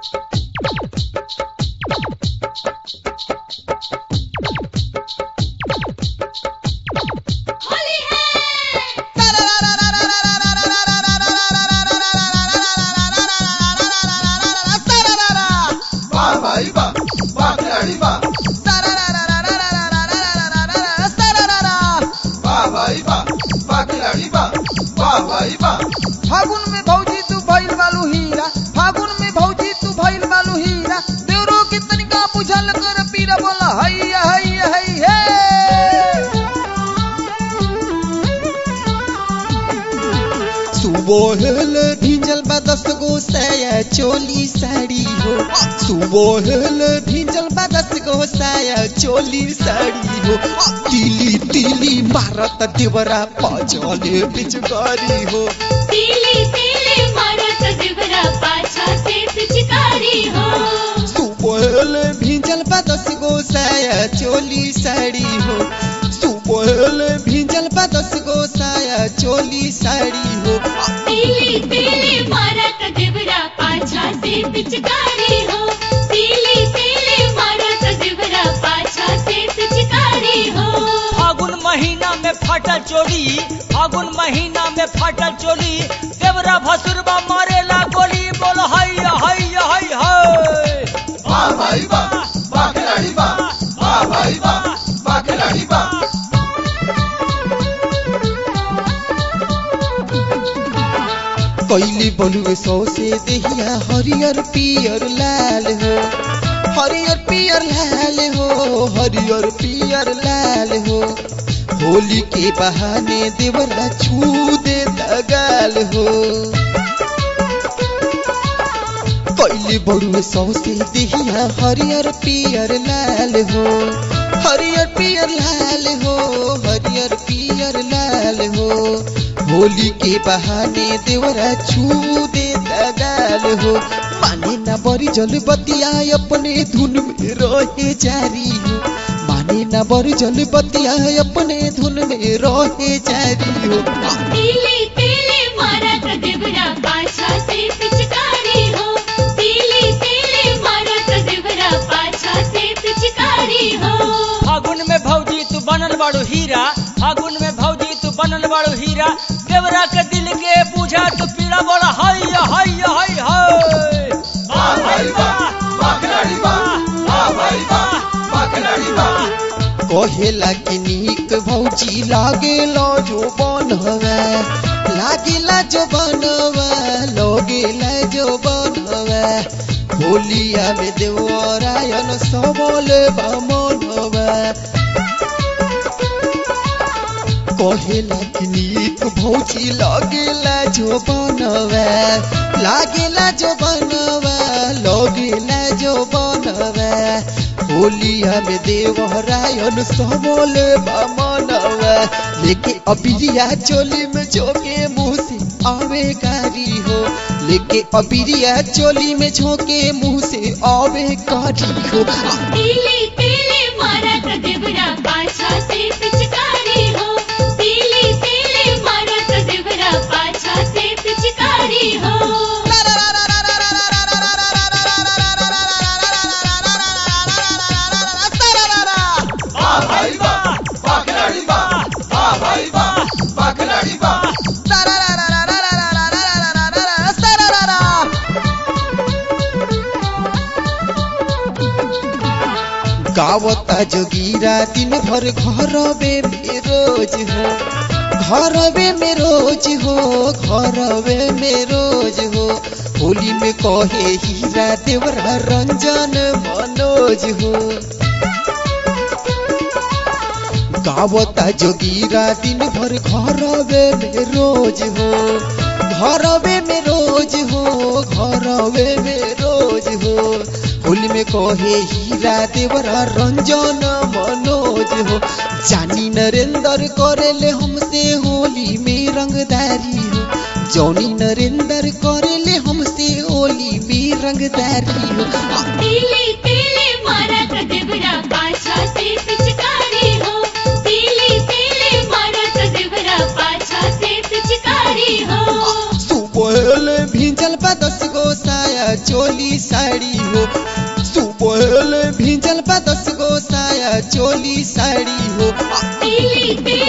होली है वाह भाई वाह वाह खिलाड़ी वाह वाह भाई वाह वाह खिलाड़ी वाह वाह भाई वाह फागुन में भौजी तू भइल बालू हीरा फागुन में भौजी तू भइल बालू हीरा देवरो के तनिका बुझल कर पीरा बोला हैया हैया है हे सुबोहल भिंजल बा दस गो साया चोली साड़ी हो सुबोहल भिंजल बा दस गो साया चोली साड़ी हो तिली तिली मारत देवरा पजले पिचकारी हो पीली पीली मारत देवरा पाछा से पिचकारी हो सुबोहल भिंजल बा दस गो साया चोली साड़ी हो सुबोहल भिंजल बा दस गो साया चोली साड़ी हो पीली पीली मारत देवरा पाछा से पिचकारी हो पीली पीली मारत देवरा पाछा से पिचकारी हो फागुन महीना में फाटल चोली फागुन महीना में फाटल चोली देवरा भसुरबा मारेला गोली बोल हई हई हई हई वाह भाई वाह वाह खिलाड़ी वाह वाह भाई वाह वाह खिलाड़ी वाह कैली बलुए सौसे देहिया हरियर पियर लाल हो हरियर पियर लाल हो हरियर पियर लाल हो होली के बहाने देवरा छू दे दगाल हो कैली बलुए सौसे देहिया हरियर पियर लाल हो हरियर पियर लाल हो हरियर पियर लाल हो होली के बहाने देवरा छू दे दगाल हो माने ना बरी जल बतिया अपने धुन में रहे जारी हो माने ना बरी जल बतिया अपने धुन में रहे जारी हो पीली पीली मारत देवरा पाछा से पिचकारी हो पीली पीली मारत देवरा पाछा से पिचकारी हो फागुन में भौजी तू बनल बाड़ू हीरा फागुन में भौजी तू बनल बाड़ू हीरा देवरा के दिल के बुझा तू पीड़ा बोल हई हई हई हई वाह भाई वाह वाह खिलाड़ी वाह वाह भाई वाह वाह खिलाड़ी वाह कहेला कि नीक भौजी लागेला जो बनवा लागेला जो बनवा लगेला जो बनवा होलिया में देवरायन सबल बामनवा कहेला कि नीक भौजी लागेला जो बनवा लागेला जो बनवा लगेला जो बनवा होलिया में देवरायन सबल बामनवा लेके अबिरिया चोली में झोंके मुंह से आवे कारी हो लेके अबिरिया चोली में झोंके मुंह से आवे कारी हो पीली पीली मारत देवरा पाछा से पिचकारी हो पीली पीली मारत देवरा पाछा से पिचकारी हो वाह भाई वाह वाह खिलाड़ी वाह वाह भाई वाह वाह खिलाड़ी वाह गावता जोगीरा दिन भर घरवे में रोज हो घरवे में रोज हो घरवे में रोज हो होली में कहे हीरा देवरा रंजन मनोज हो गावता जोगीरा दिन भर घरवे में रोज हो घरवे में रोज हो घरवे में रोज हो होली में कहे हीरा देवरा रंजन मनोज हो जानी नरेंद्र करेले हमसे होली में रंगदारी हो जौनी नरेंद्र करेले हमसे होली में रंगदारी हो पीली पीली मारत देवरा पाछा से पिचकारी हो पीली पीली मारत देवरा पाछा से पिचकारी हो सुबह भिंजल बा दस गो साया साया चोली साड़ी हो सुबह भीजल बा दस गो साया चोली साड़ी हो पीली पीली